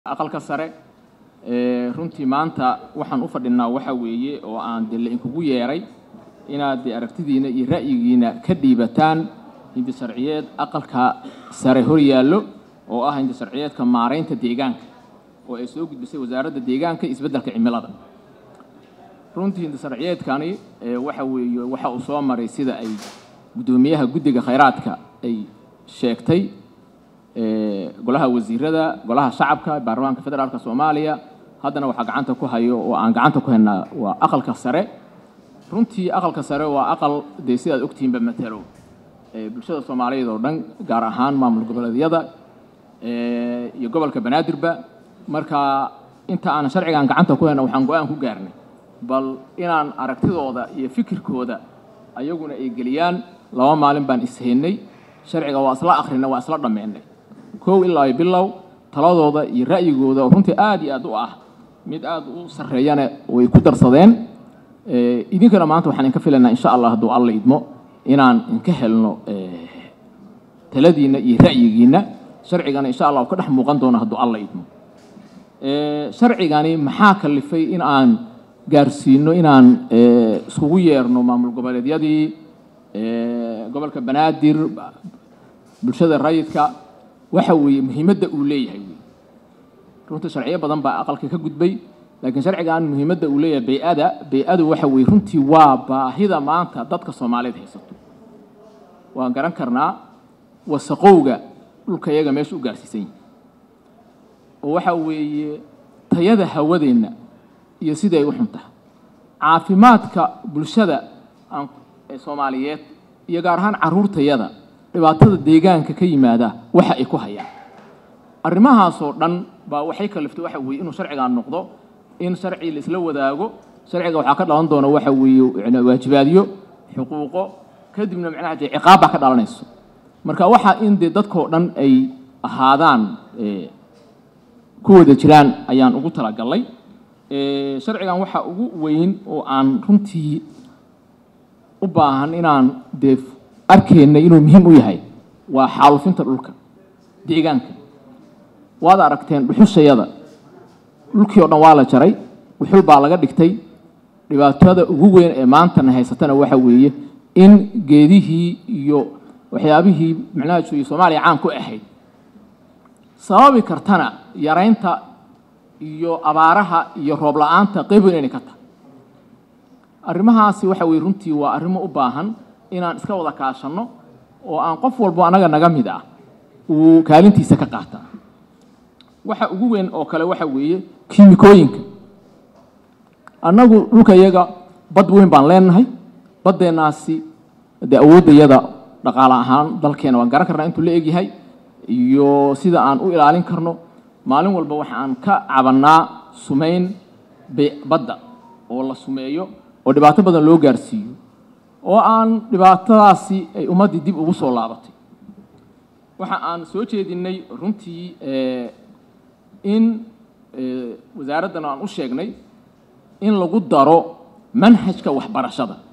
aqalka sare ee runtii maanta waxaan u fadhinaa waxa weeye oo aan de lainkugu yeeray inaad de aragtidiina iyo ra'yigiina ka dhiibataan hindi sharciyeed aqalka sare hor yaallo oo ah hindi sharciyeedka maaraynta deegaanka oo ay soo gudbisay wasaaradda deegaanka iyo isbeddelka cimilada runtii hindi sharciyeedkani ee waxa weeye waxa uu soo maray sida ay guddoomiyaha guddiga khayraadka ay sheegtay golaha wasiirada golaha shacabka baarlamaanka federaalka soomaaliya haddana waxaa gacanta ku hayo oo aan gacanta ku haynaa waa aqalka sare runtii aqalka sare waa aqal dee sidaad ogtihiinba matalo bulshada soomaaliyeed oo dhan gaar ahaan maamul goboleedyada iyo gobolka banaadirba marka inta aanan sharcigan gacanta ku hayna waxaan go-aan ku gaarnay bal inaan aragtidooda iyo fikirkooda ayaguna ay geliyaan laba maalin baan ishaynay sharciga waa isla akhrina waa isla dhammeynay kow ilaa iyo bilow taladooda iyo ra'yigooda oo runtii aad iyo aad u ah mid aad u sarreeyana way ku darsadeen idinkana maanta waxaan inka filaynaa insha allah hadduu alla idmo inaan inka helno taladiinna iyo ra'yigiinna sharcigana insha allah ka dhex muuqan doono hadduu alla idmo sharcigani maxaa kalifay in aan gaarsiino inaan iskugu yeerno maamul goboleedyadii gobolka banaadir bulshada rayidka waxa weeye muhiimadda uu leeyahay wey runtii sharciyo badan baa aqalka ka gudbay laakiin sharcigan muhiimadda uu leeyahay bay-ada bay-adu waxa weeye runtii waa baahida maanta dadka soomaaliyeed haysato waan garan karnaa wasaqowga dhulka iyaga meesha u gaarsiisan yahay oo waxa weeye tayada hawadeenna iyo siday u xuntaha caafimaadka bulshada aan soomaaliyeed iyo gaar ahaan carruurtayada dhibaatada deegaanka ka yimaada waxa ay ku hayaan arrimahaasoo dhan baa waxay kaliftay waxa weeye inuu sharcigan noqdo in sharci la isla wadaago sharciga waxaa ka dhalan doona waxa weeye waajibaadyo xuquuqo kadibna macnaha dee ciqaab baa ka dhalanayso marka waxaa in dee dadkoo dhan ay ahaadaan ku wada jiraan ayaan ugu talagalay sharcigan waxaa ugu weyn oo aan runtii u baahan inaan dee arkeenna inuu muhiim u yahay waa xaalufinta dhulka deegaanka waad aragteen dhuxushayada dhulkii o dhan waa la jaray dhuxul baa laga dhigtay dhibaatada ugu weyn ee maantana haysatana waxa weeye in geedihii iyo waxyaabihii macnaha jooyey soomaaliya caan ku ahayd sababi kartana yaraynta iyo abaaraha iyo roob la-aanta qeyb weyn inay ka tahay arrimahaasi waxa weye runtii waa arrimo u baahan inaan iska wada kaashanno oo aan qof walbo annaga naga mid ah uu kaalintiisa ka qaata waxa ugu weyn oo kale waxa weeye kiimikooyinka annagu dhulka iyaga bad weyn baan leenahay baddeennaasi dee awooddayada dhaqaale ahaan dalkeena waan garan karnaa intuu la egyahay iyo sida aan u ilaalin karno maalin walba waxa aan ka cabannaa sumayn badda oo la sumeeyo oo dhibaato badan loo gaarsiiyo oo aan dhibaatadaasi ay ummaddii dib ugu soo laabatay waxa aan soo jeedinnay runtii in wasaaraddan aan u sheegnay in lagu daro manhajka waxbarashada